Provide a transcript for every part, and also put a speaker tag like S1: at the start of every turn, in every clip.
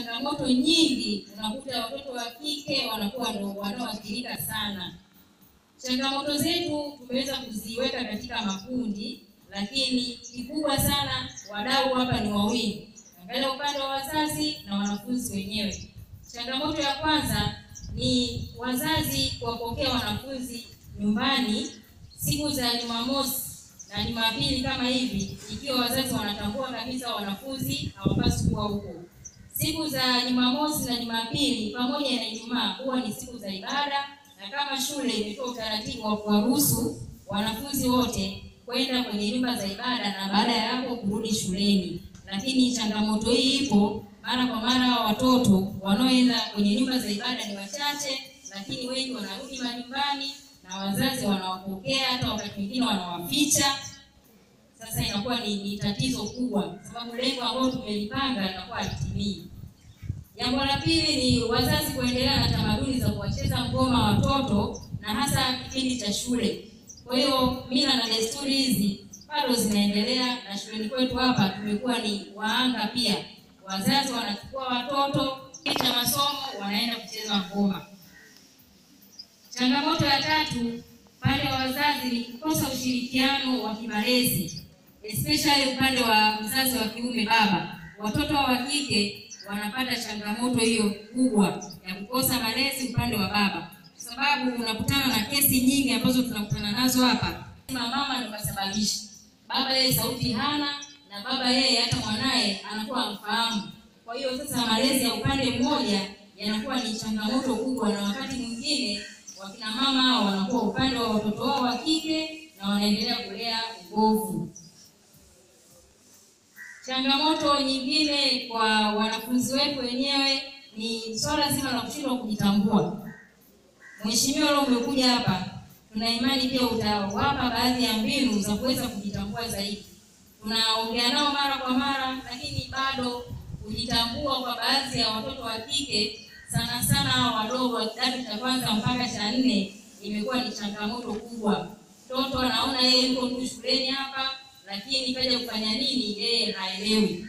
S1: changamoto nyingi, unakuta watoto wa kike wanakuwa ndo wanaoathirika sana. Changamoto zetu tumeweza kuziweka katika makundi, lakini kikubwa sana wadau hapa ni wawili, angalia upande wa wazazi na wanafunzi wenyewe. Changamoto ya kwanza ni wazazi kuwapokea wanafunzi nyumbani siku za Jumamosi na Jumapili kama hivi, ikiwa wazazi wanatambua kabisa wanafunzi hawapaswi kuwa huko. Siku za Jumamosi na Jumapili pamoja na Ijumaa huwa ni siku za ibada, na kama shule imetoa utaratibu wa kuwaruhusu wanafunzi wote kwenda kwenye nyumba za ibada na baada ya hapo kurudi shuleni. Lakini changamoto hii ipo mara kwa mara, watoto wanaoenda kwenye nyumba za ibada ni wachache, lakini wengi wanarudi majumbani na wazazi wanawapokea, hata wakati mwingine wanawaficha. Sasa inakuwa ni, ni tatizo kubwa, sababu lengo ambalo tumelipanga linakuwa halitimii. Jambo la pili ni wazazi kuendelea na tamaduni za kuwacheza ngoma watoto na hasa kipindi cha shule. Kwa hiyo mila na desturi hizi bado zinaendelea, na shuleni kwetu hapa tumekuwa ni waanga pia. Wazazi wanachukua watoto kisha masomo wanaenda kucheza ngoma. Changamoto ya tatu pande wa wazazi ni kukosa ushirikiano wa kimalezi, especially upande wa mzazi wa kiume baba. Watoto wa kike wanapata changamoto hiyo kubwa ya kukosa malezi upande wa baba, kwa sababu unakutana na kesi nyingi ambazo tunakutana nazo hapa. Mama ndio kasababisha, baba yeye sauti hana, na baba yeye hata mwanaye anakuwa amfahamu. Kwa hiyo sasa malezi ya upande mmoja yanakuwa ni changamoto kubwa, na wakati mwingine wakina mama hao wanakuwa upande wa watoto wao wa kike na wanaendelea kulea ubovu. Changamoto nyingine kwa wanafunzi wetu wenyewe ni swala zima la kushindwa kujitambua. Mheshimiwa, leo umekuja hapa, tuna imani pia utawapa baadhi ya mbinu za kuweza kujitambua zaidi. Tunaongea nao mara kwa mara, lakini bado kujitambua kwa baadhi ya watoto wa kike sana sana hao wadogo wa kidato cha kwanza mpaka cha nne imekuwa ni changamoto kubwa. Mtoto anaona yeye yuko tu shuleni hapa, lakini kaja kufanya nini yeye haelewi.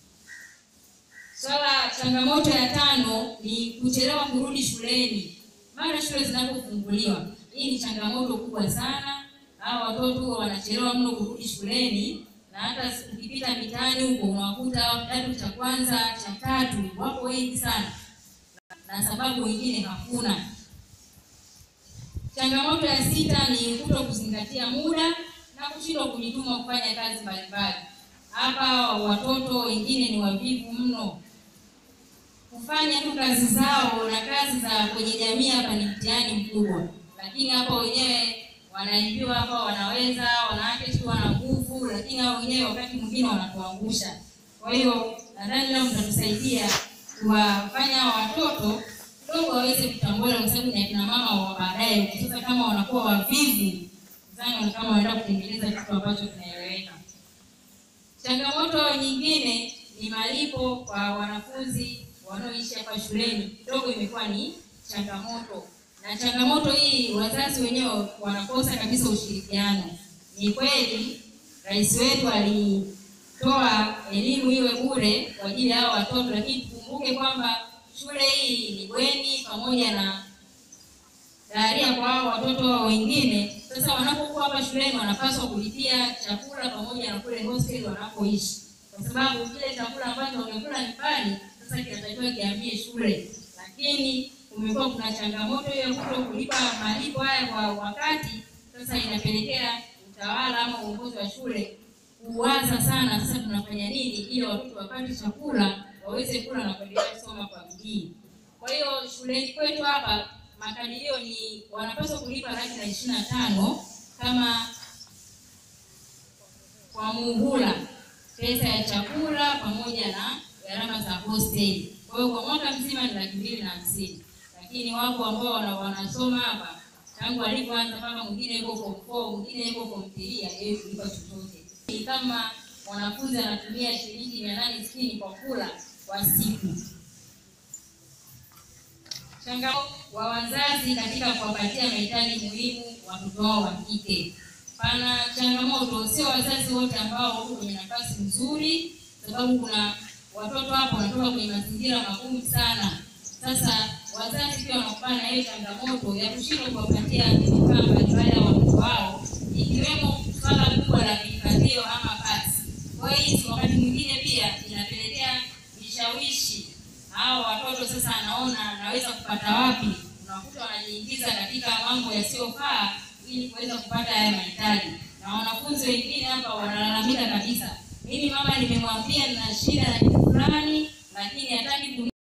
S1: Swala changamoto ya tano ni kuchelewa kurudi shuleni mara shule zinapofunguliwa. Hii ni changamoto kubwa sana. Hao watoto wanachelewa mno kurudi shuleni, na hata ukipita mitaani huko unawakuta kidato cha kwanza cha tatu wapo wengi sana na sababu wengine hakuna. Changamoto ya sita ni kuto kuzingatia muda na kushindwa kujituma kufanya kazi mbalimbali. Hapa watoto wengine ni wavivu mno, kufanya tu kazi zao na kazi za kwenye jamii hapa ni mtihani mkubwa, lakini hapa wenyewe wanaambiwa hapa wanaweza, wanawake tu wana nguvu, lakini hao wenyewe wakati mwingine wanatuangusha. Kwa hiyo nadhani leo mtatusaidia kuwafanya watoto kidogo waweze kutambua, kwa sababu ni akina mama wa baadaye. Sasa kama wanakuwa wavivu, zani kama wanaenda kutengeneza kitu ambacho kinaeleweka. Changamoto nyingine ni malipo kwa wanafunzi wanaoishi hapa shuleni, kidogo imekuwa ni changamoto, na changamoto hii wazazi wenyewe wanakosa kabisa ushirikiano. Ni kweli rais wetu alitoa elimu iwe bure kwa ajili ya hao watoto, lakini tukumbuke kwamba shule hii ni bweni pamoja na daharia kwa hao watoto wengine. Sasa wanapokuwa hapa shuleni wanapaswa kulipia chakula pamoja na kule hostel wanapoishi, kwa sababu kile chakula ambacho wamekula nyumbani sasa kinatakiwa kiambie shule, lakini kumekuwa kuna changamoto hiyo ya kuto kulipa malipo haya kwa wakati. Sasa inapelekea utawala ama uongozi wa shule kuwaza sana, sasa tunafanya nini ili watoto wapate chakula waweze kula na kuendelea kusoma kwa bidii. Kwa hiyo shuleni kwetu hapa makadirio ni wanapaswa kulipa laki na ishirini na tano kama kwa muhula, pesa ya chakula pamoja na gharama za hostel. Kwa hiyo kwa mwaka mzima ni laki mbili na hamsini, lakini wapo ambao wana- wanasoma hapa tangu alipoanza mpaka mwingine yuko form four, mwingine yuko form three, hajawahi kulipa chochote. Ni kama mwanafunzi anatumia shilingi mia nane sitini kwa kula kwa siku. Changamoto wa wazazi katika kuwapatia mahitaji muhimu watoto wao wa kike. Pana changamoto, sio wazazi wote ambao wako kwenye nafasi nzuri, sababu kuna watoto hapo wanatoka kwenye mazingira magumu sana. Sasa wazazi pia wanakumbana na hiyo changamoto ya kushindwa kuwapatia vifaa mbalimbali ya watoto wao, ikiwemo swala kubwa la vihifadhio ama pasi. Kwa hiyo wakati mwingine pia inapelekea vishawishi hao watoto sasa, anaona anaweza kupata wapi, unakuta wanajiingiza katika mambo yasiyofaa ili kuweza kupata haya mahitaji, na wanafunzi wengine hapa wanalalamika kabisa, mimi mama nimemwambia nina shida na kitu fulani, lakini hataki